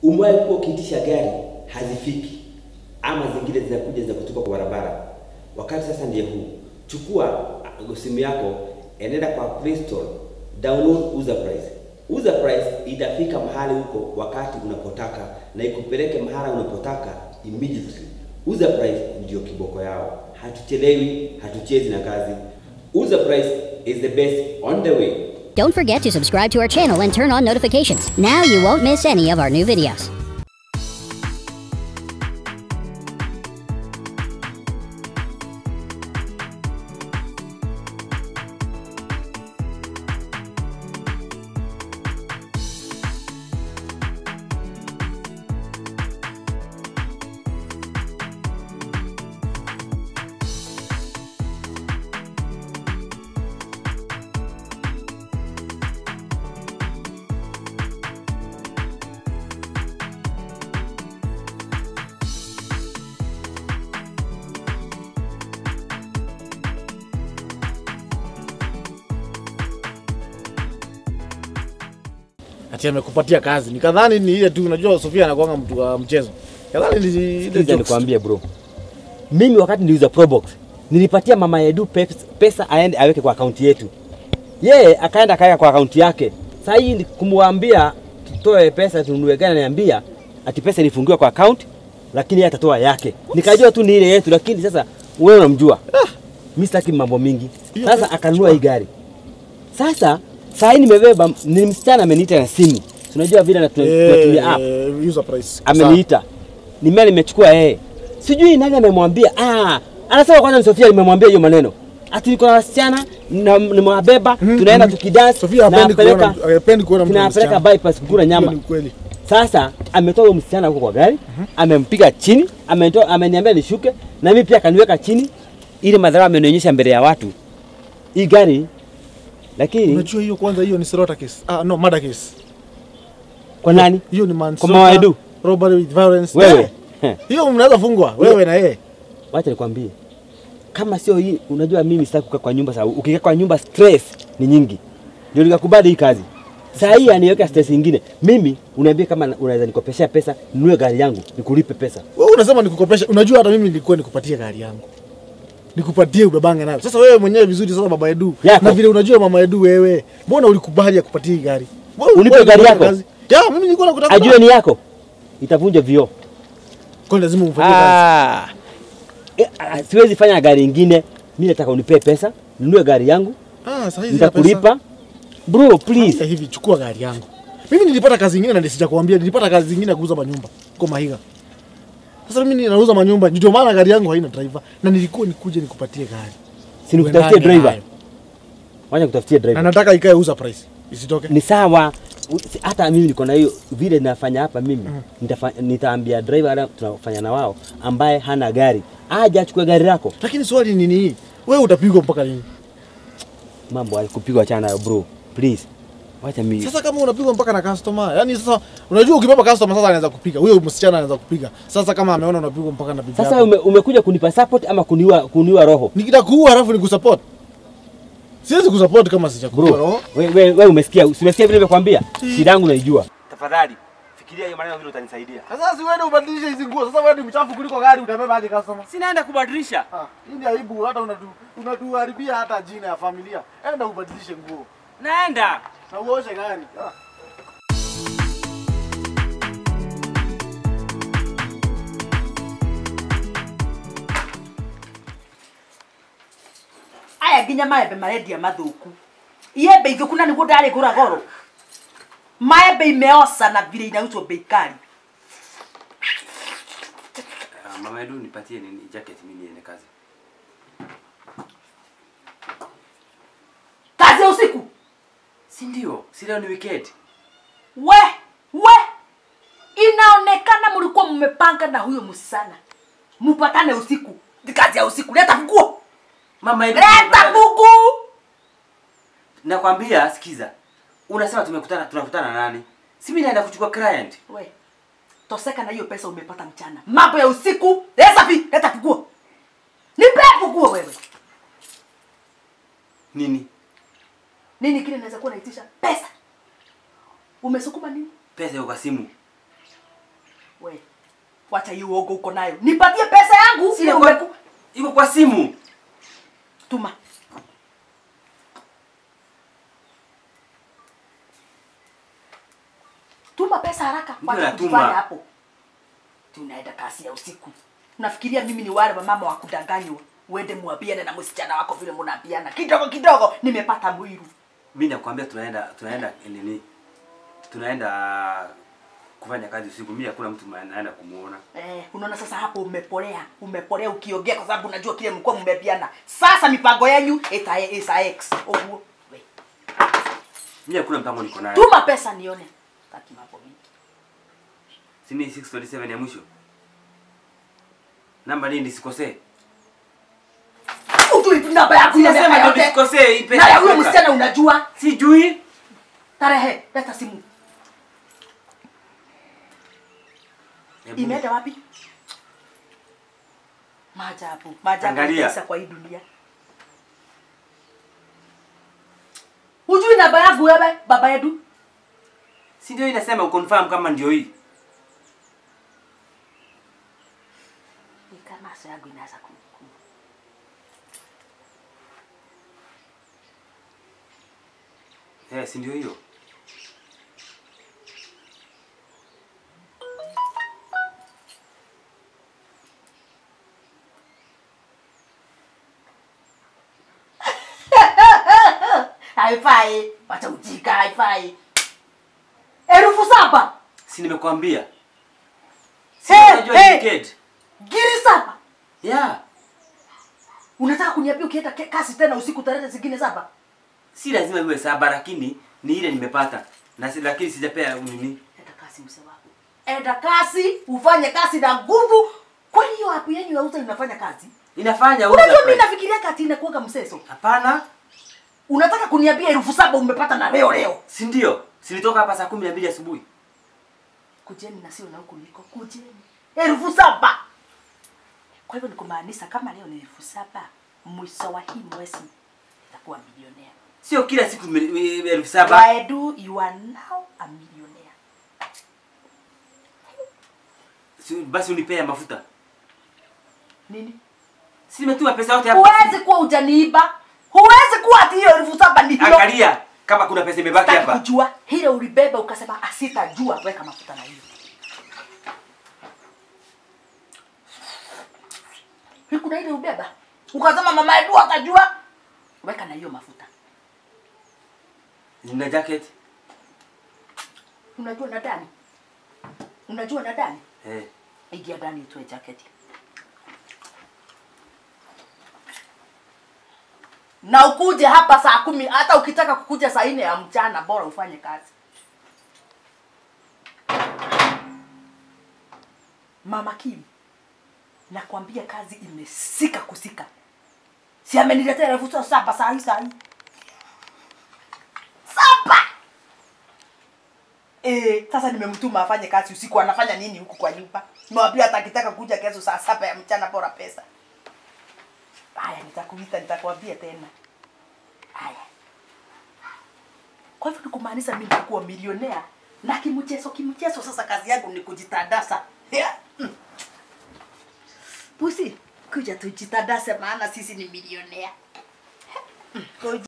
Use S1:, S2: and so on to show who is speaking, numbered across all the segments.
S1: Umewahi kuwa ukiitisha gari hazifiki, ama zingine zinakuja za kutupa kwa barabara. Wakati sasa ndiye huu, chukua uh, simu yako, enenda kwa Play Store, download Uza Price. Uza Price itafika mahali huko wakati unapotaka na ikupeleke mahali unapotaka immediately. Uza Price ndio kiboko yao, hatuchelewi, hatuchezi na kazi. Uza Price is the best on the way.
S2: Don't forget to subscribe to our channel and turn on notifications. Now you won't miss any of our new videos.
S3: ati amekupatia kazi. Nikadhani ni ile tu, unajua Sofia anakuanga mtu wa mchezo. Kadhani ni ile
S4: Sikiliza
S3: jokes.
S4: nikwambie bro, mimi wakati niliuza Probox nilipatia mama Edu pesa, pesa aende aweke kwa akaunti yetu, yeye akaenda akaweka kwa akaunti yake. Sasa hii ni kumwambia tutoe pesa tununue gari, ananiambia ati pesa ilifungiwa kwa akaunti, lakini yeye atatoa yake. Nikajua tu ni ile yetu, lakini sasa wewe unamjua mimi sitaki mambo mingi.
S3: Hiyo
S4: Sasa
S3: pe-
S4: akanunua hii gari. Sasa saa hii nimebeba, ni msichana ameniita na simu, tunajua vile na tunatumia app
S3: Eh, user price.
S4: ameniita nimea nimechukua yeye sijui nani amemwambia ah, anasema kwanza ni Sofia nimemwambia hiyo maneno ati niko na wasichana na- nimewabeba
S3: Mhm,
S4: tunaenda
S3: mhm.
S4: tukidance
S3: Sofia hapendi
S4: nawapeleka-
S3: kuona- hapendi kuona mtu
S4: tunawapeleka
S3: msichana.
S4: bypass kukula
S3: Hiyo
S4: nyama
S3: ni ukweli.
S4: sasa ametoa huyo msichana huko kwa gari amempiga chini ametoa ameniambia nishuke na mimi pia akaniweka chini ili madhara amenionyesha mbele ya watu hii gari lakini
S3: Unajua hiyo kwanza hiyo ni slaughter case. Ah no, murder case.
S4: kwa nani
S3: Hiyo ni
S4: Kwa
S3: manslaughter.
S4: Mama Edu?
S3: Robbery with violence.
S4: wewe
S3: Eh, Hiyo mnaweza fungwa wewe na yeye.
S4: wacha nikwambie, kama sio hii, unajua mimi sitaki kukaa kwa nyumba sababu ukikaa kwa nyumba stress ni nyingi, ndio nikakubali hii kazi. Saa hii aniweka stress nyingine. Mimi unaambia kama unaweza nikopeshea pesa, ninunue gari yangu, nikulipe pesa.
S3: Wewe unasema nikukopesha. Unajua hata mimi nilikuwa nikupatie gari yangu. Nikupatie ubebange nayo. Sasa wewe mwenyewe vizuri sasa baba Edu.
S4: Yako.
S3: Na vile unajua mama Edu wewe. Mbona ulikubali akupatie hii gari? Wewe-
S4: Unipe
S3: wewe
S4: gari
S3: ulikuwa
S4: yako?
S3: kazi. Ya, mimi nilikuwa nakutaka.
S4: Ajue ni yako, itavunja vioo.
S3: Kwa lazima umfanyie kazi.
S4: Ah, Eh, ah, siwezi fanya gari ingine. Mimi nataka unipee pesa, ninunue gari yangu,
S3: Ah, sasa hizi za pesa.
S4: nitakulipa. Bro, please.
S3: Fanya hivi chukua gari yangu. Mimi nilipata kazi nyingine na sijakwambia, nilipata kazi nyingine ya kuuza manyumba kwa Mahiga. Sasa mimi ninauza manyumba, ndio maana gari yangu haina driver na nilikuwa nikuje nikupatie gari.
S4: Si nikutafutie
S3: Uendane
S4: driver.
S3: nayo.
S4: Wacha nikutafutie
S3: Na
S4: driver.
S3: nataka ikae uza price. Isitoke.
S4: ni sawa U- si- hata mimi niko na hiyo vile nafanya hapa mimi nitafa, nitaambia driver wale tunafanya na wao ambaye hana gari aje achukue gari lako
S3: Lakini swali ni nini? Wewe utapigwa mpaka lini?
S4: mambo alikupigwa chana nayo bro please wacha mimi
S3: Sasa kama unapigwa mpaka na customer, yani sasa unajua ukibeba customer sasa anaweza kupiga. Huyo msichana anaweza kupiga. Sasa kama ameona unapigwa mpaka na bibi
S4: sasa
S3: yako.
S4: ume, umekuja kunipa support ama kuniua kuniua roho
S3: Nikitakuua halafu nikusupport. Siwezi kusupport kama sijakuua
S4: bro
S3: roho.
S4: wewe we, we umesikia umesikia vile nimekwambia shida yangu naijua tafadhali fikiria hiyo maneno vile utanisaidia
S3: Sasa si wewe ubadilishe hizi nguo. Sasa wewe ni mchafu kuliko gari utabeba hadi customer.
S4: sinaenda kubadilisha
S3: Ah, hii ni aibu hata unatu unatuharibia hata jina ya familia. Enda ubadilishe nguo
S4: naenda
S3: na uoshe gari. Ah.
S5: aya nginya maembe marendia mathuku iembe ithuku na niguo ndarä gå ra goro maembe imeosa na vile inauzwa bei kali
S1: Mama Edu, nipatie nini jacket mimi niende kazi.
S5: kazi ya usiku
S1: Si ndio? Si leo ni weekend.
S5: we we inaonekana mlikuwa mmepanga na huyo msichana mpatane usiku Ni kazi ya usiku leta funguo
S1: Mama Edu.
S5: leta fungu
S1: Nakwambia, sikiza. Unasema tumekutana tunakutana na nani? Si mimi naenda kuchukua client.
S5: we toseka na hiyo pesa umepata mchana mambo ya usiku leta vi leta funguo nipe funguo wewe
S1: Nini?
S5: nini kile naweza kuwa naitisha pesa umesukuma nini
S1: Pesa iko kwa simu.
S5: We. Wacha hiyo uogo uko nayo. Nipatie pesa yangu.
S4: Sina
S5: Ile
S4: kwa,
S5: umeku-
S4: iko kwa simu.
S5: Tuma. Tuma pesa haraka.
S4: Ndio
S5: Wacha
S4: natuma.
S5: kujifanya hapo. Tunaenda kasi ya usiku. Unafikiria mimi ni wale wa mama wa kudanganywa? Uende muambiane na msichana wako vile mnaambiana. Kidogo kidogo nimepata mwiru.
S4: Mimi nakwambia tunaenda tunaenda nini? Tunaenda kufanya kazi usiku. Mimi hakuna mtu naenda kumuona.
S5: Eh, unaona sasa hapo umepolea, umepolea ukiongea kwa sababu unajua kile mlikuwa mmepiana. Sasa mipango yenu ita isa X. Oguo. We.
S4: Mimi hakuna mpango niko nayo.
S5: Tuma pesa nione. Taki mambo mingi.
S4: Si ni 627 ya mwisho. Namba nini nisikosee?
S5: Ujui namba yako ya
S4: Sijasema
S5: miaka
S4: ndio
S5: yote.
S4: nisikosee hii pesa.
S5: Na ya huyo
S4: kuweka.
S5: msichana unajua
S4: Sijui.
S5: tarehe, leta simu.
S4: Hebu-
S5: Imeenda wapi? Maajabu, maajabu
S4: Angalia.
S5: kabisa kwa hii dunia. Hujui namba yangu wewe, baba yetu?
S4: Si ndio inasema uconfirm kama ndio hii.
S5: Ni kama maso yangu inaanza ku ku-
S4: Eh, si ndio hiyo.
S5: haifai, wacha ujika, haifai. Elfu saba
S4: Si nimekwambia. Si
S5: Hey,
S4: unajua
S5: hey.
S4: ticket.
S5: giri saba.
S4: Yeah.
S5: Unataka kuniambia ukienda ke- kasi tena usiku tarehe zingine saba?
S4: Si lazima iwe saba lakini ni ile nimepata. Na si, lakini sijapea nini.
S5: Enda kasi mse wako. Enda kasi, ufanye kasi na nguvu. Kwani hiyo hapo yenu ya uza inafanya kazi?
S4: Inafanya
S5: Unajua
S4: uza
S5: mimi
S4: price.
S5: nafikiria kati inakuwaga mseso.
S4: Hapana.
S5: Unataka kuniambia elfu saba umepata na leo leo?
S4: Si ndio? Silitoka hapa saa kumi na mbili asubuhi.
S5: Kujeni na sio na huku niko. Kujeni. Elfu saba. Kwa hivyo ni kumaanisha kama leo ni elfu saba, mwisho wa hii mwezi itakuwa milionea.
S4: Sio kila siku mi- mi- elfu saba.
S5: Waedu, you are now a millionaire.
S4: Si, basi unipea mafuta.
S5: Nini?
S4: Si nimetuma pesa yote hapa.
S5: Huwezi kuwa ujaniiba. Huwezi kuwa ati hiyo elfu saba ni hilo.
S4: Angalia kama kuna pesa imebaki
S5: Sitaki
S4: hapa.
S5: kujua hilo ulibeba ukasema asitajua, weka mafuta na hiyo. Hii kuna ile ubeba ukasema mama Edu atajua, weka na hiyo mafuta.
S4: Nina jacket.
S5: Unajua na ndani, unajua na ndani,
S4: Eh.
S5: ingia ndani utoe jaketi na ukuje hapa saa kumi. Hata ukitaka kukuja saa nne ya mchana, bora ufanye kazi. Mama Kim, nakwambia kazi imesika kusika. Si ameniletea elfu saba saba saa hii saa hii saba. Eh, sasa nimemtuma afanye kazi usiku. Anafanya nini huku kwa nyumba? Nimewambia hata akitaka kuja kesho saa saba ya mchana, bora pesa. Haya, nitakuita nitakwambia tena. Haya, kwa hivyo ni kumaanisha mimi nitakuwa milionea na kimchezo kimchezo. Sasa kazi yangu ni kujitadasa. Yeah. Mm. Pusi, kuja tujitadase, maana sisi ni milionea. Mm. Kuja.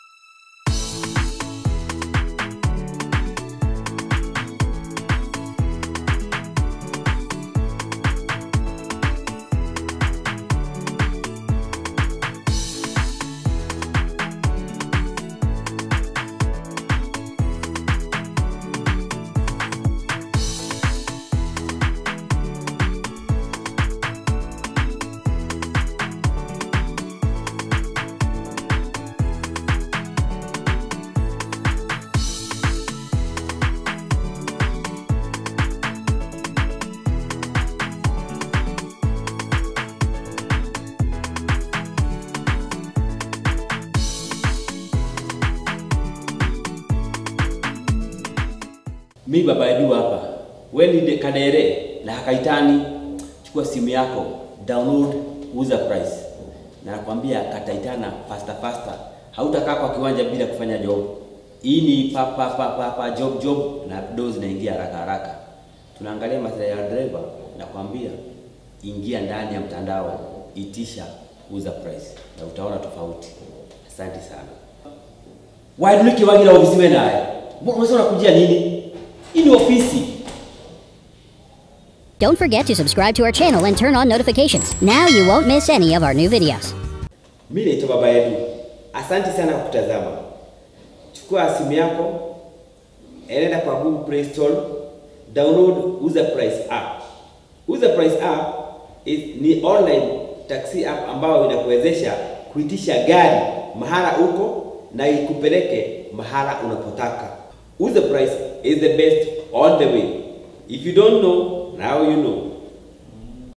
S1: mi baba Edu hapa, we ni Kadere na Hakaitani, chukua simu yako download uza price, na nakwambia kataitana faster faster, hautakaa kwa kiwanja bila kufanya job. Hii ni pa pa pa pa, pa job job na do zinaingia haraka haraka. tunaangalia maslahi ya driver na kwambia ingia ndani ya mtandao, itisha uza price na utaona tofauti. Asante sana. Waiduliki wagira ofisi wewe naye. Mbona unasema unakujia nini? Hii ni ofisi.
S2: Don't forget to subscribe to our channel and turn on notifications. Now you won't miss any of our new videos.
S1: Mimi naitwa Baba Edu. Asante sana kwa kutazama. Chukua simu yako, enenda kwa Google Play Store, download Uza Price app. Uza Price app is, ni online taxi app ambayo inakuwezesha kuitisha gari mahala uko na ikupeleke mahala unapotaka. Uza Price is the best all the way. If you don't know, now you know.